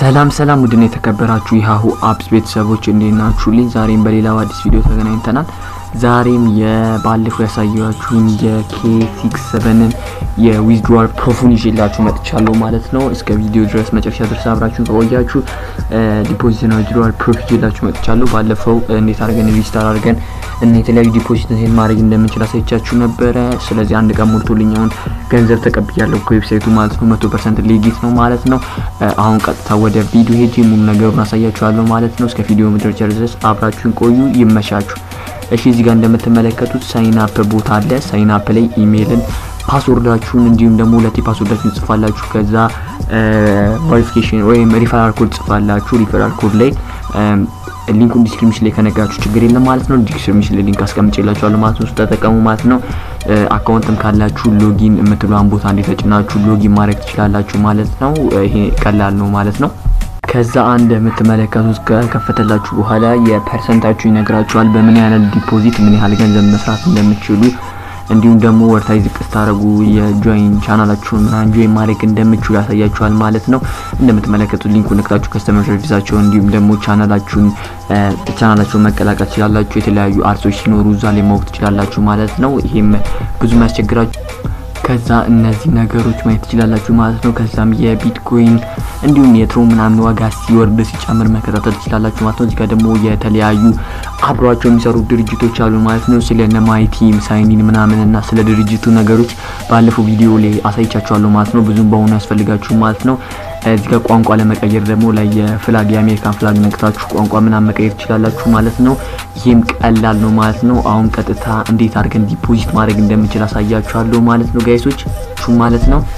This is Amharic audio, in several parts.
ሰላም ሰላም ውድና የተከበራችሁ የሀሁ አፕስ ቤተሰቦች እንዴት ናችሁልኝ? ዛሬም በሌላው አዲስ ቪዲዮ ተገናኝተናል። ዛሬም የባለፈው ያሳየኋችሁን የኬ ሲክስ ሰቨንን የዊዝድሮዋል ፕሮፉን ይዤላችሁ መጥቻለሁ ማለት ነው። እስከ ቪዲዮ ድረስ መጨረሻ ድረስ አብራችሁን ከቆያችሁ ዲፖዚትና ዊዝድሮዋል ፕሮፍ ይዤላችሁ መጥቻለሁ። ባለፈው እንዴት አድርገን ሪጅስተር አድርገን እና የተለያዩ ዲፖዚት ማድረግ እንደምንችል አሳይቻችሁ ነበረ። ስለዚህ አንድ ቀን ሞልቶልኝ አሁን ገንዘብ ተቀብያለሁ ከዌብሳይቱ ማለት ነው። መቶ ፐርሰንት ሌጊት ነው ማለት ነው። አሁን ቀጥታ ወደ ቪዲዮ ሄጄ ሙሉ ነገሩን አሳያችኋለሁ ማለት ነው። እስከ ቪዲዮ መድረሻ ድረስ አብራችሁን ቆዩ። ይመሻችሁ። እሺ እዚህ ጋር እንደምትመለከቱት ሳይን አፕ ቦታ አለ። ሳይን አፕ ላይ ኢሜይልን ፓስወርዳችሁን እንዲሁም ደግሞ ሁለቴ ፓስወርዳችሁን ጽፋላችሁ። ከዛ ቬሪፊኬሽን ወይም ሪፈራል ኮድ ጽፋላችሁ። ሪፈራል ኮድ ላይ ሊንኩን ዲስክሪፕሽን ላይ ከነጋችሁ ችግር የለም ማለት ነው። ዲስክሪፕሽን ላይ ሊንክ አስቀምጬላችኋለሁ ማለት ነው። ተጠቀሙ ማለት ነው። አካውንትም ካላችሁ ሎጊን የምትሏን ቦታ እንዴት ተጭናችሁ ሎጊን ማድረግ ትችላላችሁ ማለት ነው። ይሄ ቀላል ነው ማለት ነው። ከዛ አንድ የምትመለከቱት ከከፈተላችሁ በኋላ የፐርሰንታችሁ ይነግራችኋል። በምን ያህል ዲፖዚት ምን ያህል ገንዘብ መስራት እንደምትችሉ እንዲሁም ደግሞ ወርታይ ዝቅ ስታደርጉ የጆይን ቻናላችሁን ምናምን ጆይን ማድረግ እንደምችሉ ያሳያችኋል ማለት ነው። እንደምትመለከቱት ሊንኩን ነክታችሁ ከስተመር ሰርቪሳቸውን እንዲሁም ደግሞ ቻናላችሁን ቻናላቸውን መቀላቀል ትችላላችሁ። የተለያዩ አርሶች ሲኖሩ እዛ ላይ ማወቅ ትችላላችሁ ማለት ነው። ይሄም ብዙም ያስቸግራችሁ ከዛ እነዚህ ነገሮች ማየት ትችላላችሁ ማለት ነው። ከዛም የቢትኮይን እንዲሁም የትሮ ምናምን ዋጋ ሲወርድ ሲጨምር መከታተል ትችላላችሁ ማለት ነው። እዚህ ጋር ደግሞ የተለያዩ አብሯቸው የሚሰሩ ድርጅቶች አሉ ማለት ነው። ስለ ነማይቲም ሳይኒን ምናምን እና ስለ ድርጅቱ ነገሮች ባለፈው ቪዲዮ ላይ አሳይቻችኋለሁ ማለት ነው። ብዙም በአሁኑ ያስፈልጋችሁ ማለት ነው። እዚህ ጋር ቋንቋ ለመቀየር ደግሞ ላይ የፍላግ የአሜሪካን ፍላግ ነክታችሁ ቋንቋ ምናምን መቀየር ትችላላችሁ ማለት ነው። ይህም ቀላል ነው ማለት ነው። አሁን ቀጥታ እንዴት አድርገን ዲፖዚት ማድረግ እንደምችል አሳያችኋለሁ ማለት ነው ጋይሶች ማለት ነው።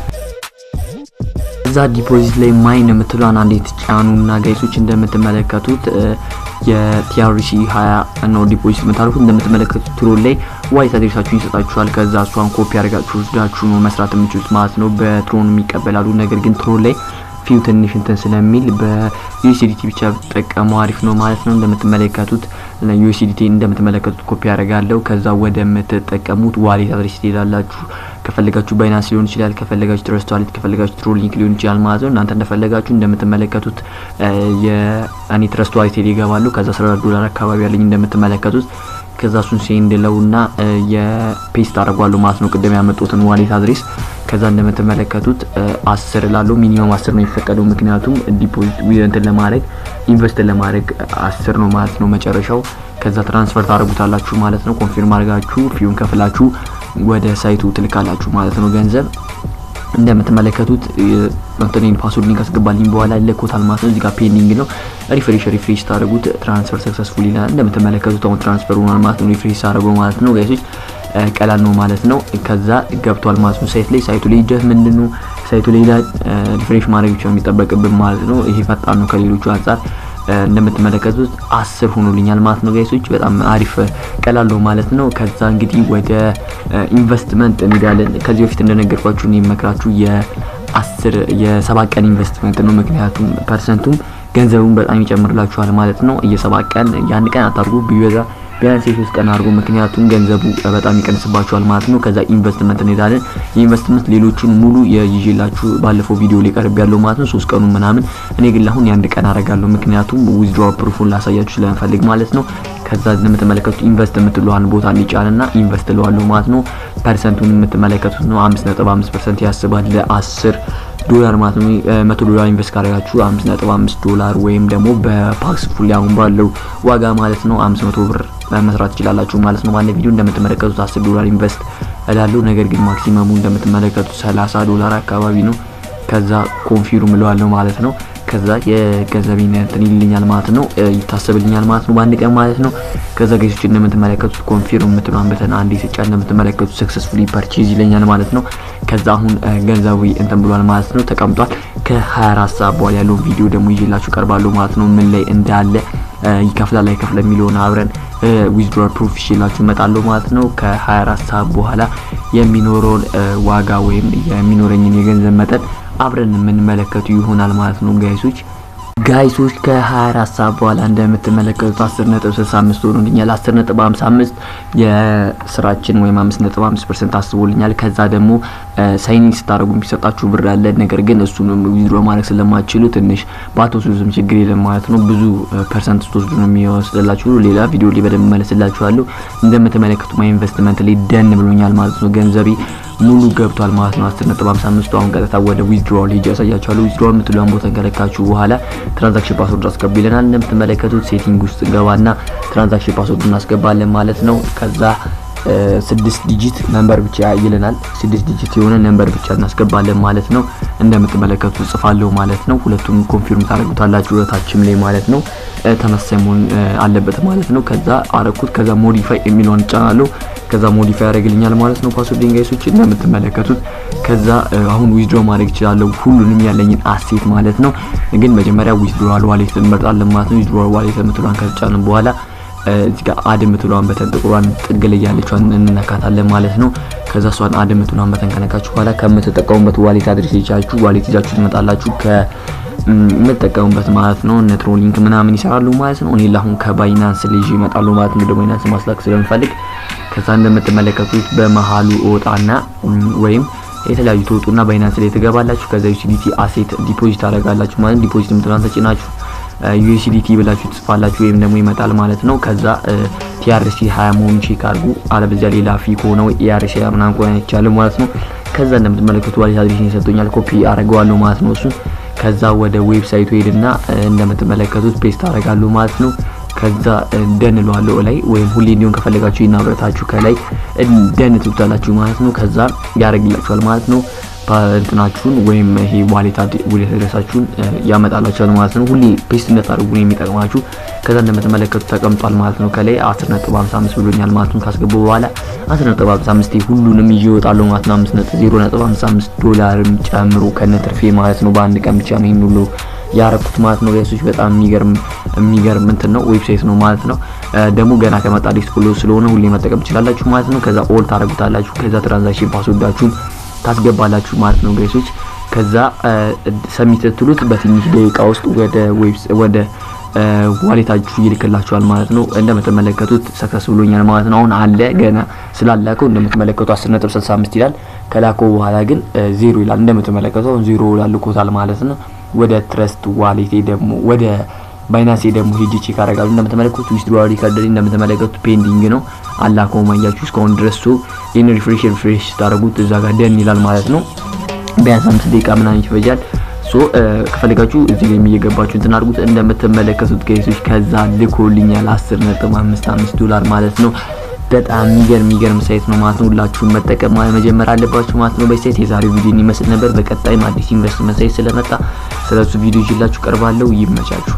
እዛ ዲፖዚት ላይ ማይን የምትሏን አንዴ ትጫኑና ጋይሶች እንደምትመለከቱት የቲአርሲ ሀያ ነው ዲፖዚት የምታደርጉት። እንደምትመለከቱት ትሮል ላይ ዋይት አድሬሳችሁን ይሰጣችኋል። ከዛ እሷን ኮፒ አድርጋችሁ ወስዳችሁ ነው መስራት የምችሉት ማለት ነው። በትሮን የሚቀበላሉ ነገር ግን ትሮል ላይ ፊው ትንሽ እንትን ስለሚል በዩኤስዲቲ ብቻ ብትጠቀሙ አሪፍ ነው ማለት ነው። እንደምትመለከቱት ዩኤስዲቲ እንደምትመለከቱት ኮፒ ያደርጋለሁ። ከዛ ወደ ምትጠቀሙት ዋሌት አድሬስ ትሄዳላችሁ። ከፈለጋችሁ ባይናንስ ሊሆን ይችላል፣ ከፈለጋችሁ ትረስት ዋሌት፣ ከፈለጋችሁ ትሮል ሊንክ ሊሆን ይችላል ማለት ነው። እናንተ እንደፈለጋችሁ እንደምትመለከቱት የእኔ ትረስት ዋሌት ሄድ ይገባሉ። ከዛ 14 ዶላር አካባቢ ያለኝ እንደምትመለከቱት ከዛ እሱን ሴንድ ለውና የፔስት አድርጓለሁ ማለት ነው። ቅድም ያመጡትን ዋሌት አድሬስ ከዛ እንደምትመለከቱት አስር ላለው ሚኒመም አስር ነው የሚፈቀደው። ምክንያቱም ዲፖዚት እንትን ለማድረግ ኢንቨስት ለማድረግ አስር ነው ማለት ነው መጨረሻው። ከዛ ትራንስፈር ታደርጉታላችሁ ማለት ነው። ኮንፊርም አድርጋችሁ ፊውን ከፍላችሁ ወደ ሳይቱ ትልካላችሁ ማለት ነው ገንዘብ እንደምትመለከቱት እንትኔን ፓስወርድ ሊንክ አስገባልኝ በኋላ ለኮታል ማለት ነው። እዚህ ጋር ፔንዲንግ ነው። ሪፍሬሽ ሪፍሬሽ ታደርጉት ትራንስፈር ሰክሰስፉል ይላል። እንደምትመለከቱት አሁን ትራንስፈር ሆኗል ማለት ነው። ሪፍሬሽ ታደርገው ማለት ነው ጋይሶች ቀላል ነው ማለት ነው። ከዛ ገብቷል ማለት ነው ሳይት ላይ ሳይቱ ላይ ጀት ምንድነው ሳይቱ ላይ ሪፍሬሽ ማድረግ ብቻ የሚጠበቅብን ማለት ነው። ይሄ ፈጣን ነው ከሌሎቹ አንጻር እንደምትመለከቱት አስር ሆኖልኛል ማለት ነው ጋይሶች በጣም አሪፍ ቀላል ነው ማለት ነው። ከዛ እንግዲህ ወደ ኢንቨስትመንት እንሄዳለን። ከዚህ በፊት እንደነገርኳችሁ እኔ የምመክራችሁ የአስር የሰባት ቀን ኢንቨስትመንት ነው። ምክንያቱም ፐርሰንቱም ገንዘቡን በጣም ይጨምርላችኋል ማለት ነው። የሰባት ቀን የአንድ ቀን አታርጉ ቢበዛ ቢያንስ የሶስት ቀን አድርጎ ምክንያቱም ገንዘቡ በጣም ይቀንስባችኋል ማለት ነው። ከዛ ኢንቨስትመንት እንሄዳለን። የኢንቨስትመንት ሌሎቹን ሙሉ የይዤላችሁ ባለፈው ቪዲዮ ላይ ቀርብ ያለው ማለት ነው። ሶስት ቀኑ ምናምን እኔ ግን አሁን የአንድ ቀን አረጋለሁ ምክንያቱም ዊዝድሮዋል ፕሩፉን ላሳያችሁ ስለምፈልግ ማለት ነው። ከዛ እንደምትመለከቱት ኢንቨስት የምትለዋን ቦታ ሊጫንና ኢንቨስት ለዋለሁ ማለት ነው። ፐርሰንቱን የምትመለከቱት ነው። አምስት ነጥብ አምስት ፐርሰንት ያስባል ለአስር ዶላር ማለት ነው። መቶ ዶላር ኢንቨስት ካደረጋችሁ አምስት ነጥብ አምስት ዶላር ወይም ደግሞ በፓክስ ፉል አሁን ባለው ዋጋ ማለት ነው አምስት መቶ ብር መስራት ትችላላችሁ ማለት ነው። ባለ ቪዲዮ እንደምትመለከቱት አስር ዶላር ኢንቨስት እላለሁ። ነገር ግን ማክሲመሙ እንደምትመለከቱት ሰላሳ ዶላር አካባቢ ነው። ከዛ ኮንፊርም እለዋለሁ ማለት ነው። ከዛ የገንዘቤን እንትን ይልኛል ማለት ነው ይታሰብልኛል ማለት ነው በአንድ ቀን ማለት ነው። ከዛ ገሶች እንደምትመለከቱት ኮንፊርም የምትሏን በተን አንዴ ስጫ እንደምትመለከቱት ሰክሰስፉሊ ፐርቼዝ ይለኛል ማለት ነው። ከዛ አሁን ገንዘቡ እንትን ብሏል ማለት ነው ተቀምጧል። ከ24 ሰዓት በኋላ ያለውን ቪዲዮ ደግሞ ይዤላችሁ ቀርባለሁ ማለት ነው። ምን ላይ እንዳለ ይከፍላል አይከፍል የሚለውን አብረን ዊዝድሮዋል ፕሩፍ ይዤላችሁ እመጣለሁ ማለት ነው። ከ24 ሰዓት በኋላ የሚኖረውን ዋጋ ወይም የሚኖረኝን የገንዘብ መጠን አብረን የምንመለከቱ ይሆናል ማለት ነው ጋይሶች። ጋይሶች ከ24 ሰዓት በኋላ እንደምትመለከቱት 10.65 ሆኖልኛል። 10.55 የስራችን ወይም 5.5 ፐርሰንት አስቦልኛል። ከዛ ደግሞ ሳይኒንግ ስታደርጉ የሚሰጣችሁ ብር አለ። ነገር ግን እሱንም ዊዝድሮ ማድረግ ስለማትችሉ ትንሽ ባትወስዱም ችግር የለም ማለት ነው። ብዙ ፐርሰንት ስትወስዱ ነው የሚወስድላችሁ። ሌላ ቪዲዮ ላይ በደንብ መለስላችኋለሁ። እንደምትመለከቱ ማይ ኢንቨስትመንት ላይ ደን ብሎኛል ማለት ነው። ገንዘቤ ሙሉ ገብቷል ማለት ነው። 10.55 አሁን ቀጥታ ወደ ዊዝድሮዋል ሄጄ ያሳያችኋለሁ። ዊዝድሮዋል የምትለውን ቦታ ከለካችሁ በኋላ ትራንዛክሽን ፓስወርድ አስገቡ ይለናል። እንደምትመለከቱት ሴቲንግ ውስጥ ገባና ትራንዛክሽን ፓስወርድ እናስገባለን ማለት ነው። ከዛ ስድስት ዲጂት ነምበር ብቻ ይለናል። ስድስት ዲጂት የሆነ ነምበር ብቻ እናስገባለን ማለት ነው። እንደምትመለከቱት ጽፋለሁ ማለት ነው። ሁለቱም ኮንፊርም ታደርጉታላችሁ ወታችም ላይ ማለት ነው። ተመሳሳይ መሆን አለበት ማለት ነው። ከዛ አረኩት። ከዛ ሞዲፋይ የሚለውን ጫናለሁ። ከዛ ሞዲፋይ ያደርግልኛል ማለት ነው። ፓስወርድ ጋይሶች እንደምትመለከቱት ከዛ አሁን ዊዝድሮ ማድረግ እችላለሁ ሁሉንም ያለኝን አሴት ማለት ነው። ግን መጀመሪያ ዊዝድሮዋል ዋሌት እንመርጣለን ማለት ነው። ዊዝድሮዋል ዋሌት የምትሏን ከተጫንን በኋላ እዚህ ጋር አድ የምትሏን በተን ጥቁሯን ጥግ ላይ ያለችዋን እንነካታለን ማለት ነው። ከዛ እሷን አድ የምትሏን በተን ከነካችሁ በኋላ ከምትጠቀሙበት ዋሌት አድሬስ ይዛችሁ ዋሌት ይዛችሁ ትመጣላችሁ ከምትጠቀሙበት ማለት ነው። ኔትሮሊንክ ምናምን ይሰራሉ ማለት ነው። እኔ ለአሁን ከባይናንስ ልጅ ይመጣሉ ማለት ነው። ደግሞ ባይናንስ ማስላክ ስለምፈልግ ከዛ እንደምትመለከቱት በመሀሉ እወጣና ወይም የተለያዩ ትወጡና ባይናንስ ላይ ትገባላችሁ። ከዛ ዩሲዲቲ አሴት ዲፖዚት አደርጋላችሁ ማለት ዲፖዚት የምትሏን ተጭናችሁ ዩኤስዲቲ ብላችሁ ትጽፋላችሁ ወይም ደግሞ ይመጣል ማለት ነው። ከዛ ቲአርሲ 20 መሆኑን ቼክ አድርጉ። አለበዚያ ሌላ ፊ ከሆነው ኢአርሲ ምናምን ከሆነ ይቻላል ማለት ነው። ከዛ እንደምትመለከቱ ዋሌት አድሬስ ይሰጡኛል። ኮፒ አደርገዋለሁ ማለት ነው እሱን ከዛ ወደ ዌብሳይቱ ሄድና እንደምትመለከቱት ፔስት አደርጋለሁ ማለት ነው። ከዛ ደን እለዋለሁ ላይ ወይም ሁሌ እንዲሆን ከፈለጋችሁ ይናብረታችሁ ከላይ ደን ትሉታላችሁ ማለት ነው። ከዛ ያደርግላችኋል ማለት ነው። እንትናችሁን ወይም ይሄ ዋሌት አድሬሳችሁን ያመጣላችኋል ማለት ነው። ሁሌ ፔስት እንደታደርጉ ነው የሚጠቅማችሁ። ከዛ እንደምትመለከቱ ተቀምጧል ማለት ነው። ከላይ 10.55 ብሎኛል ማለት ነው። ካስገቡ በኋላ 10.55 ሁሉንም ይዤ እወጣለሁ ማለት ነው። 5.055 ዶላርም ጨምሮ ከነትርፌ ማለት ነው። በአንድ ቀን ብቻ ነው ይሄን ሁሉ ያረኩት ማለት ነው። ጋይሶች በጣም የሚገርም የሚገርም እንትን ነው ዌብሳይት ነው ማለት ነው። ደግሞ ገና ከመጣ ዲስክ ብሎ ስለሆነ ሁሌ መጠቀም ትችላላችሁ ማለት ነው። ከዛ ኦል ታረጉታላችሁ። ከዛ ትራንዛክሽን ፓስወርዳችሁን ታስገባላችሁ ማለት ነው ጋይሶች። ከዛ ሰሚት ትሉት በትንሽ ደቂቃ ውስጥ ወደ ዌብስ ወደ ዋሌታችሁ ይልክላችኋል ማለት ነው። እንደምትመለከቱት ሰክሰስ ብሎኛል ማለት ነው። አሁን አለ ገና ስላላከው እንደምትመለከቱ 10.65 ይላል። ከላከው በኋላ ግን ዜሮ ይላል። እንደምትመለከቱ አሁን ዜሮ ላልኮታል ማለት ነው። ወደ ትረስት ዋሌቴ ደግሞ ወደ ባይናንስ ደግሞ ሄጄ ቼክ አደርጋለሁ። እንደምትመለከቱት ዊዝድሮዋል ሪከርድ እንደምትመለከቱት ፔንዲንግ ነው አላከው ማያችሁ እስካሁን ድረስ ሶ ይህን ሪፍሬሽ ሪፍሬሽ ስታደርጉት እዛ ጋር ደን ይላል ማለት ነው። ቢያንስ አምስት ደቂቃ ምናምን ይፈጃል። ሶ ከፈለጋችሁ እዚህ ላይ እየገባችሁ እንትን አድርጉት። እንደምትመለከቱት ኬሶች ከዛ ልኮልኛል 10.55 ዶላር ማለት ነው። በጣም የሚገርም የሚገርም ሳይት ነው ማለት ነው። ሁላችሁም መጠቀም መጀመር አለባችሁ ማለት ነው። በሳይት የዛሬው ቪዲዮ ይመስል ነበር። በቀጣይም አዲስ ኢንቨስትመንት ሳይት ስለመጣ ስለሱ ቪዲዮ ይዤላችሁ ቀርባለሁ። ይመቻችሁ።